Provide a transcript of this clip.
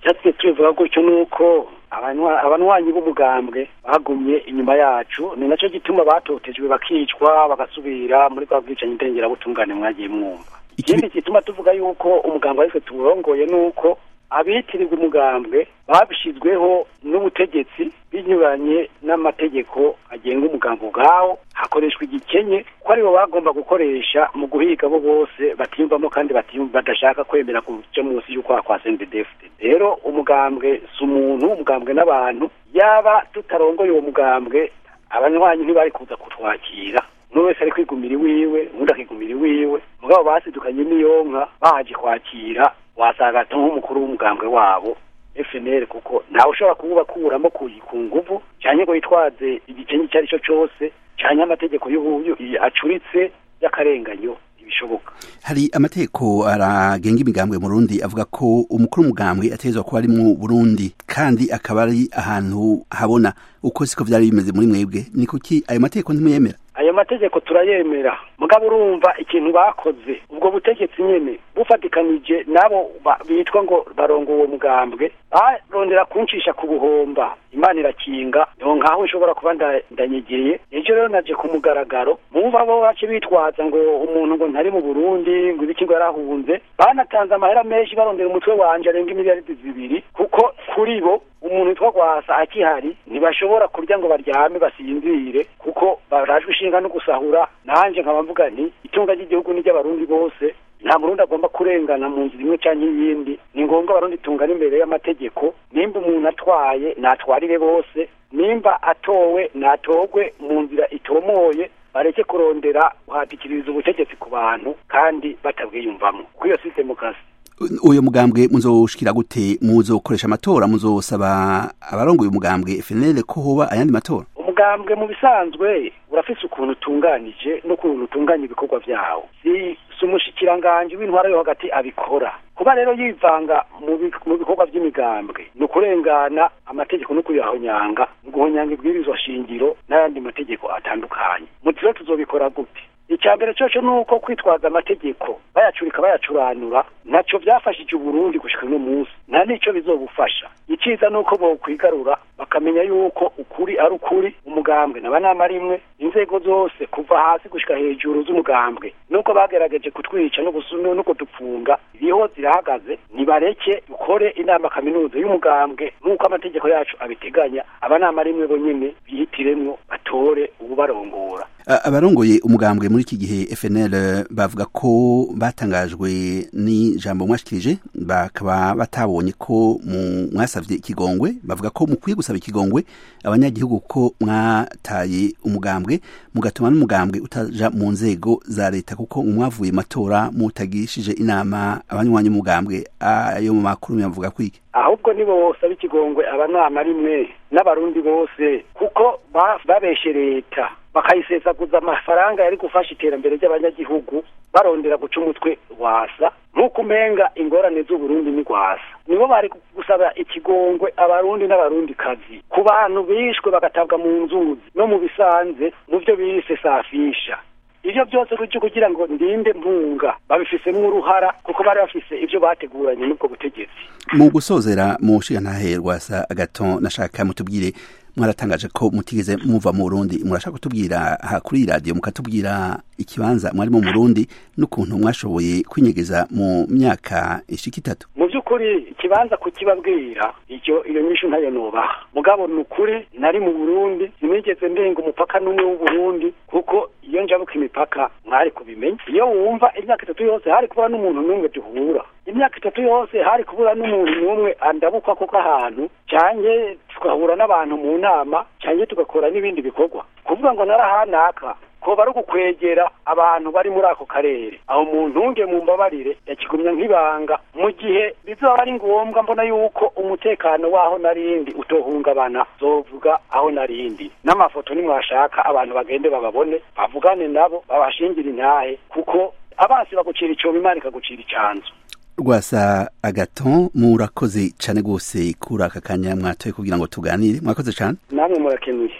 icyatsi tubivuga gutyo ni uko abanywanyi b'umugambwe bagumye inyuma yacu ni nacyo gituma batotejwe bakicwa bagasubira muri bwa bwicanyi ndengerabutungane mwagiye mwumva ikindi gituma tuvuga yuko umugambwe aritwe tuwurongoye ni uko abitirirwa umugambwe babishyizweho n'ubutegetsi binyuranye n'amategeko agenga umugambwe ubwawo hakoreshwa igikenye ko aribo bagomba gukoresha mu guhiga bo bose batiyumvamo kandi badashaka kwemera kuja munsi y'ukwaha kwa sendedefute rero umugambwe si umuntu umugambwe n'abantu yaba tutarongoye uwo mugambwe abanywanyi ntibari kuza kutwakira umwe wese ari kwigumira iwiwe undi akigumira iwiwe mugabo basidukanye n'iyonka baje kwakira wasanga nk'umukuru w'umugambwe wabo FNL kuko ntawe ushobora kuwubakuramo ku nguvu cyane ngo yitwaze igikenye icyo ari cyo cyose cyane amategeko y'ubuyu acuritse y'akarenganyo ibishoboka hari amategeko aragenga imigambwe mu Burundi avuga ko umukuru w'umugambwe ategerezwa kuba ari mu Burundi kandi akaba ari ahantu habona uko siko vyari bimeze muri mwebwe ni kuki ayo mategeko ntimuyemera ayo mategeko turayemera mugabo urumva ikintu bakoze ubwo butegetsi nyene bufatikanije nabo bitwa ngo barongo uwo mugambwe barondera kuncisha ku buhomba imana irakinga niho nkaho ishobora kuba ndanyegeye ejo rero naje ku mugaragaro mumva bo bace bitwaza ngo umuntu ngo ntari mu burundi ngo ibiki ngo yarahunze banatanze amahera menshi barondera umutwe wanje arenga imiliyaridi zibiri kuko kuri bo umuntu witwa gwasa akihari ntibashobora kurya ngo baryame basinzire kuko barajwe ishinga no gusahura nanje nkaba mvuga nti itunga ry'igihugu n'iry'abarundi bose nta murundi agomba kurengana mu nzira imwe cyangwa iyindi ni ngombwa abarundi tungana imbere y'amategeko nimba umuntu atwaye natwarire bose nimba atowe natogwe mu nzira itomoye bareke kurondera guhatikiriza ubutegetsi ku bantu kandi batabwiyumvamo kuko iyo si demokarasi uyo mugambwe muzoshikira gute muzokoresha amatora muzosaba abarongoye umugambwe FNL ko hoba ayandi matora umugambwe mu bisanzwe urafise ukuntu utunganije n'ukuntu utunganya ibikorwa vyawo si si umushikiranganje w'intwara yo hagati abikora kuba rero yivanga mu bikorwa vy'imigambwe ni ukurengana amategeko no kuyahonyanga ni guhonyanga ibwirizwa shingiro n'ayandi mategeko atandukanye muti rero tuzobikora gute icya mbere cyoco ni uko kwitwaza amategeko bayacurika bayacuranura ntacyo byafashije uburundi gushika uno munsi nta n'icyo bizobufasha iciza ni uko bokwigarura bakamenya yuko ukuri ari ukuri umugambwe n'abanama rimwe inzego zose kuva hasi gushika hejuru z'umugambwe nuko bagerageje kutwica no kudupfunga iriho zirahagaze nibareke dukore inama kaminuza y'umugambwe nk'uko amategeko yacu abiteganya abanama rimwe bonyene bihitiremwo batore ububarongora abarongoye umugambwe muri iki gihe FNL bavuga ko batangajwe n'ijambo mwashikirije bakaba batabonye ko mwasavye ikigongwe bavuga ko mukwiye gusaba ikigongwe abanyagihugu ko mwataye umugambwe mugatuma n'umugambwe utaja mu nzego za leta kuko mwavuye matora mutagishije inama abanywanyi umugambwe ayo mu makuru yavuga kwiki ahubwo nibo bosaba ikigongwe abanama rimwe n'abarundi bose kuko babeshe leta bakayisesaguza amafaranga yari gufasha iterambere ry'abanyagihugu barondera guca umutwe wasa nk'uko umenga ingorane z'uburundi ni rwasa nibo bari gusaba ikigongwe abarundi n'abarundi kazi ku bantu bishwe bagatabwa mu nzuzi no mu bisanze mu byo bise safisha ivyo byose rujye kugira ngo ndinde mpunga babifisemo uruhara kuko bari bafise ivyo bateguranye n'ubwo butegetsi mu gusozera mu nshingantahe rwasa agaton nashaka mutubwire mwaratangaje ko mutigeze muva mu Burundi murashaka kutubwira ha kuri iyi radio mukatubwira ikibanza mwari mu Burundi n'ukuntu mwashoboye kwinyegeza mu myaka ishika itatu mu by'ukuri ikibanza kukibabwira icyo iyo nyishu ntayo nobaha mugabo ni ukuri nari mu Burundi sinigeze ndenga umupaka n'umwe w'Uburundi kuko iyo njabuka imipaka mwari kubimenya iyo wumva imyaka itatu yose hari kubura n'umuntu n'umwe duhura imyaka itatu yose hari kubura n'umuntu n'umwe andabukwa kuko ahantu cyane tugahura n'abantu mu nama cyane tugakora n'ibindi bikorwa kuvuga ngo narahanaka ko bari gukwegera abantu bari muri ako karere aho mu ntunge mu mbabarire yakigumya nk'ibanga mu gihe bizaba ari ngombwa mbona yuko umutekano waho narindi utohungabana zovuga aho narindi n'amafoto nimwashaka abantu bagende bababone bavugane nabo babashingire intahe kuko abansi bagucira icyobo imana ikagucira icanzu rwasa agaton murakoze cyane rwose kuri aka kanya mwatoye kugira ngo tuganire mwakoze cyane namwe murakenuye